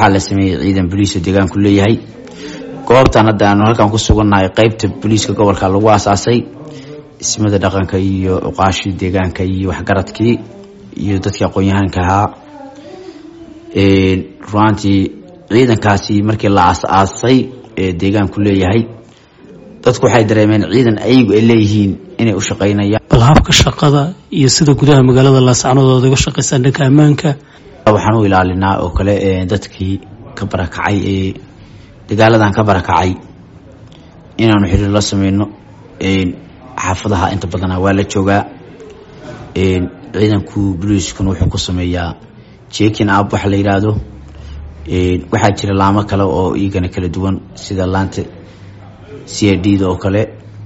waxaa la sameeyey ciidan boliisa deegaanku leeyahay goobtan hadda aanu halkan ku sugannahay qeybta boliiska gobolka lagu aasaasay ismada dhaqanka iyo uqaashii deegaanka iyo waxgaradkii iyo dadkii aqoon-yahaanka ahaa runaantii ciidankaasi markii la aas-aasay ee deegaanku leeyahay dadku waxay dareemeen ciidan ayagu ay leeyihiin inay u shaqaynayaan bal habka shaqada iyo sida gudaha magaalada laascanood ood uga shaqaysaan dhanka ammaanka waxaan u ilaalinaa oo kale dadkii ka barakacay ee dagaaladan ka barakacay inaanu xiriir la sameyno xaafadaha inta badana waa la joogaa ciidanku boliiskuna wuxuu ku sameeyaa jekin ab waxa la yidhaahdo waxaa jira laamo kale oo iyagana kala duwan sida laanta c a d da oo kale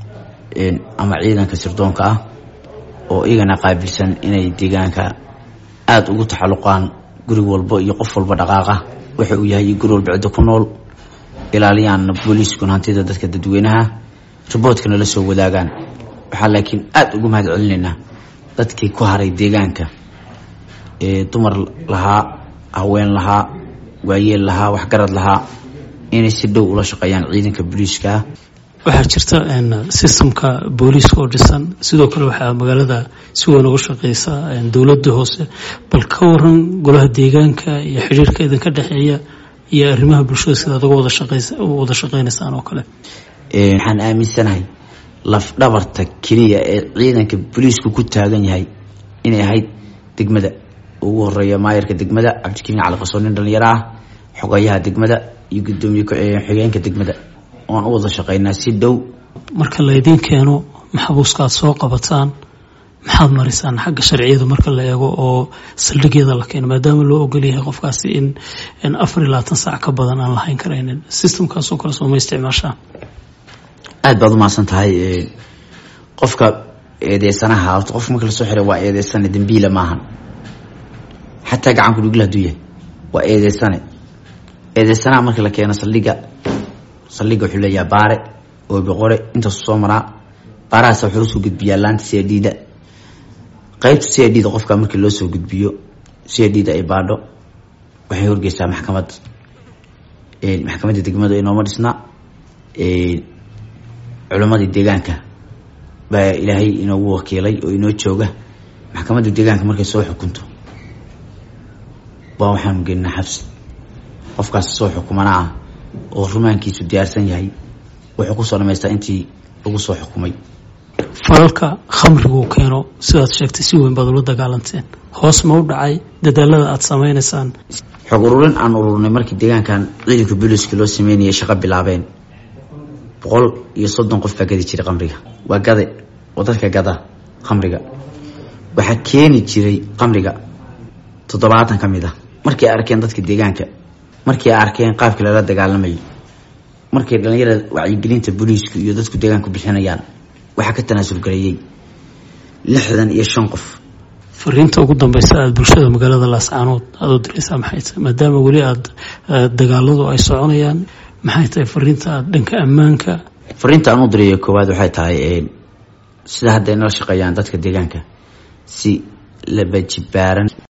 ama ciidanka sirdoonka ah oo iyagana qaabilsan inay deegaanka aada ugu taxaluqaan guri walba iyo qof walba dhaqaaqa waxa uu yahay guri walba ciddo ku nool ilaaliyaan booliiskuna hantida dadka dadweynaha riboodkana la soo wadaagaan waxaa laakiin aada ugu mahad celinaynaa dadkii ku haray deegaanka ee dumar lahaa haween lahaa waayeel lahaa waxgarad lahaa inay si dhow ula shaqeeyaan ciidanka booliiska waxaa jirta sistamka booliiska oo dhisan sidoo kale waxaa magaalada si weyn uga shaqeysa dowladda hoose bal ka waran golaha deegaanka iyo xidhiirka idinka dhexeeya iyo arrimaha bulshada sidaad uga wada shaqeynaysaan oo kale waxaan aaminsanahay lafdhabarta keliya ee ciidanka booliisku ku taagan yahay inay ahayd degmada ugu horeeya maayarka degmada cabdikariin cali qasoon nin dhalinyaro ah xogayaha degmada iyo gudoomiye xigeenka degmada oan u wada shaqeynaa si dhow marka laydiin keeno maxabuuska aad soo qabataan maxaad marisaan xagga sharciyada marka la eego oo saldhigyada la keeno maadaama loo ogolyahay qofkaasi in afar iyo labaatan saac ka badan aan lahayn karaynin systemkaasoo kale sooma isticmaashaa aada baad umahadsan tahay qofka eedeysanaha horta qofka marka lasoo xiray waa eedeysane dambiila maahan xataa gacanku dhugla haduu yahay waa eedeysane eedeysanaha marka la keeno saldhiga saldhiga wuxuu leeyahay baare oobiqore intaasu soo maraa baarahaas wuxuu usoo gudbiyaa laanta c a d da qeybta c a d da qofka markii loo soo gudbiyo c a d da ay baadho waxay horgeysaa maxkamad maxkamadda degmada inooma dhisna culimmadii deegaanka baa ilaahay inoogu wakiilay oo inoo jooga maxkamadda deegaanka markay soo xukunto baa waxaanu gelinaa xabsi qofkaas soo xukumana ah oo rumaankiisu diyaarsan yahay wuxuu kusoo dhamaystaa intii lagu soo xukumay falalka khamrigu keeno sidaad sheegtay si weyn baad ula dagaalanteen hoos ma u dhacay dadaalada aada sameynaysaan xog ururin aan ururnay markii deegaankan ciidanka booliiska loo sameynayay shaqo bilaabeen boqol iyo soddon qof baa gadi jiray khamriga waa gade oo dadka gada khamriga waxaa keeni jiray khamriga toddobaatan ka mid ah markay arkeen dadka deegaanka markay arkeen qaabka lala dagaalamayo markay dhalinyarada wacyigelinta booliisku iyo dadku deegaanku bixinayaan waxaa ka tanaasul gareeyey lixdan iyo shan qof fariinta ugu dambeysa aada bulshada magaalada laascaanood aada u diraysaa maxay tahay maadaama weli aada dagaaladu ay soconayaan maxay tahay fariinta aada dhanka ammaanka fariinta aan u dirayo koowaad waxay tahay sida hadda ay nala shaqeeyaan dadka deegaanka si labajibaaran